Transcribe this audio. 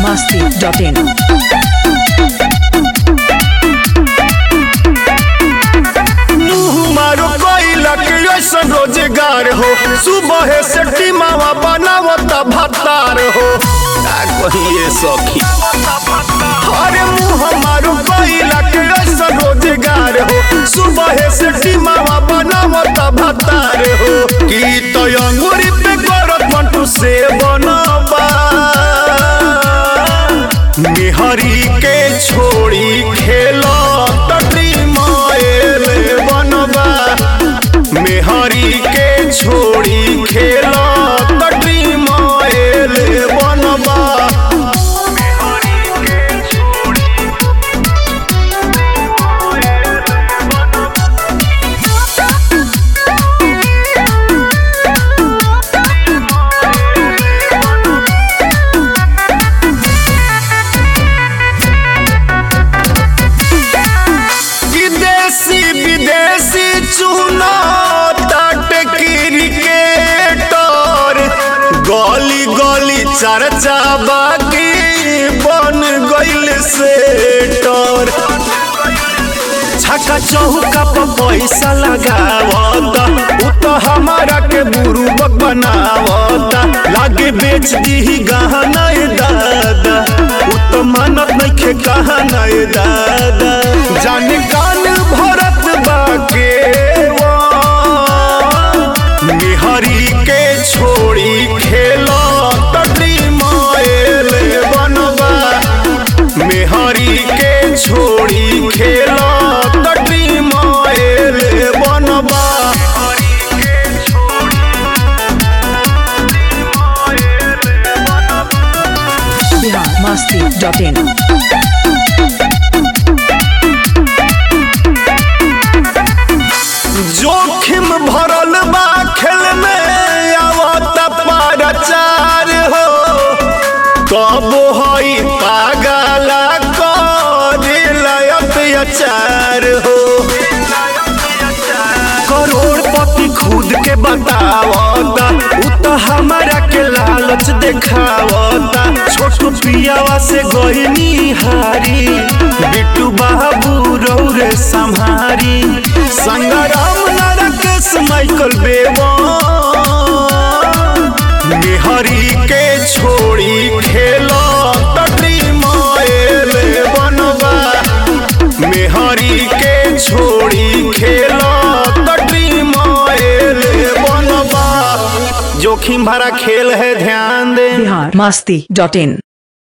masti.in. मुँह मारो कोयला के ऐसा रोजगार हो सुबह से टीमावा बनावत भत्तार हो का कहिए सखी अरे मुँह मारो कोयला के ऐसा रोजगार हो सुबह से टीमावा बनावत भत्तार हो की तो अंगूरी पे करत मंटू से बनबा निहरी के छोड़ी खेलो तटी मायल बनबा मेहरी के छोड़ी खेलो तटी मायल बनबा विदेशी विदेशी चुना तट क्रिकेटर गली गली चर्चा बाकी बन गइल सेटर छक्का चौका पर पैसा लगावता उ तो हमारा के बुरुबक बनावता लागे बेच दी गहना ए दादा उ तो मानत नइखे कहना ए दादा जाने कान भरत बाके निहरी के छोड़ी खेलो तटी मायल बनबा मेहरी के छोड़ी खेलो तटी मायल बनबा Bihar masti.in. जोखिम भरल बा खेल में आवत पारचार हो तब हई पागला कर अत्याचार हो करोड़पति खुद के बतावता उ तो हमारा के लालच देखावता छोटू पियावा से गईनी हारी बिट्टू बाबू रौरे संहारी संग्राम नरकेश माइकल बेवा निहरी के छोड़ी खेलो तटी मायल बनबा मेहरी के छोड़ी खेलो तटी मायल बनबा जोखिम भरा खेल है ध्यान दे Bihar masti.in.